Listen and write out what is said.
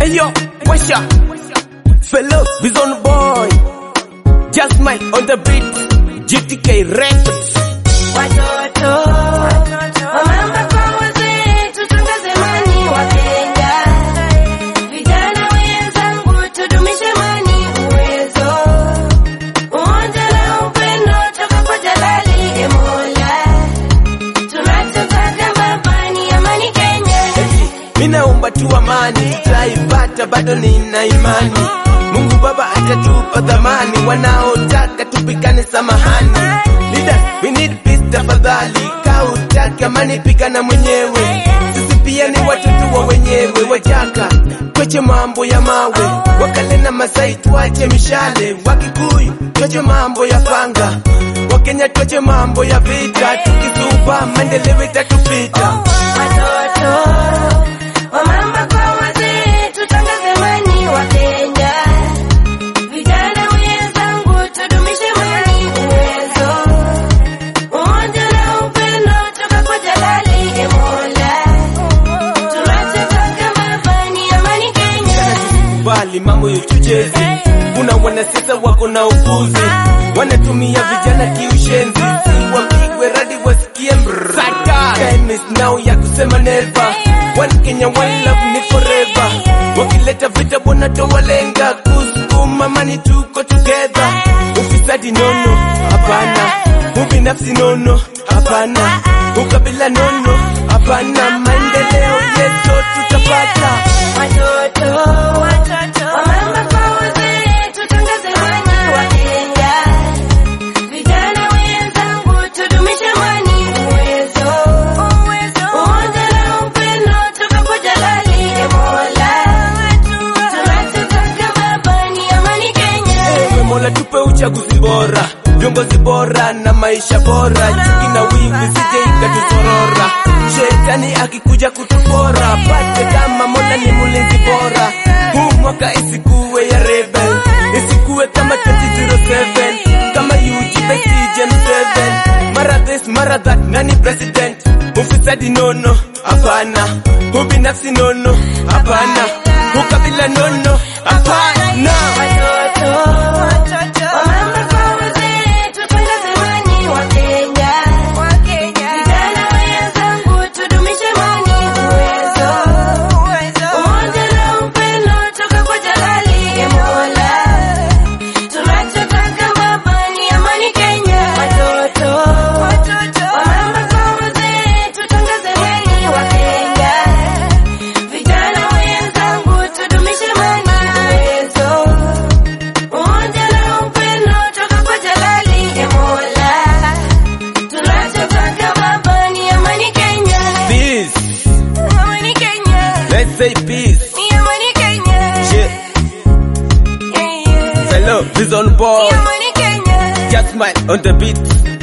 Ayo, washa. Fellow, Bizon boy. Just smile on the beat. GTK Records. Watoto wamama kwa wazee, tutangaze amani Wakenya. Vijana wenzangu, tudumishe amani, uwezo, umoja na upendo toka kwa Jalali e Mola. Tunachotaka baba ni amani Kenya. Minaomba tu amani, tutaipata, bado nina imani. Mungu Baba atatupa dhamani, wanaotaka tupigane, samahani. Leaders, we need peace tafadhali, kautaki amani, pigana mwenyewe. Sisi pia ni watoto wa wenyewe, wajaka kweche mambo ya mawe, wakale na Masai tuache mishale, Wakikuyu tuache mambo ya panga, Wakenya tuache mambo ya vita, tukisupa maendeleo itatupita. Watoto wamama kwa wazee, tutangaze amani Wakenya. Vijana wenzangu, tudumishe amani, uwezo, umoja na upendo toka kwa Jalali e Mola. Tunachotaka baba ni amani Kenya. bali mambo ya uchochezi. Kuna wanasiasa wako na upuzi, wanatumia vijana kiushenzi, si wapigwe radi wasikie mrrr. Time is now ya kusema never. One Kenya, one love ni forever. Wakileta vita bona towalenga, kusukuma mani tuko together. Ufisadi nono, hapana. Ubinafsi nono, hapana. Ukabila nono, hapana. Maendeleo yeso tutapata. Watoto wamama kwa wazee, tutangaze amani Wakenya. Vijana wenzangu, tudumishe amani, uwezo, umoja na upendo toka kwa Jalali e Mola. Tunachotaka baba ni amani Kenya. Ewe Mola tupe uchaguzi bora, viongozi bora na maisha bora, chuki na wivu sije ikatusorora. Shetani akikuja kutupora, pate kama Mola ni mulinzi bora. Huu mwaka isikuwe ya rebel, isikuwe kama 2007 kama UG Betty James 7 mara this mara that, nani president? Ufisadi nono, hapana. Ubinafsi nono, hapana. Ukabila nono, hapana. Watoto wamama kwa wazee, tutangaze amani Wakenya. Vijana wenzangu, tudumishe amani, uwezo, umoja na upendo toka kwa Jalali e Mola. Tunachotaka baba ni amani Kenya. Watoto wamama kwa wazee, tutangaze amani Wakenya. Vijana wenzangu, tudumishe amani, uwezo, umoja na upendo toka kwa Jalali e Mola. Tunachotaka baba ni amani Kenya. Peace. Amani Kenya. Let's say peace. Ni amani Kenya. Shit. Yeah, yeah. Hello, this on board. Ni amani Kenya. Just smile on the beat.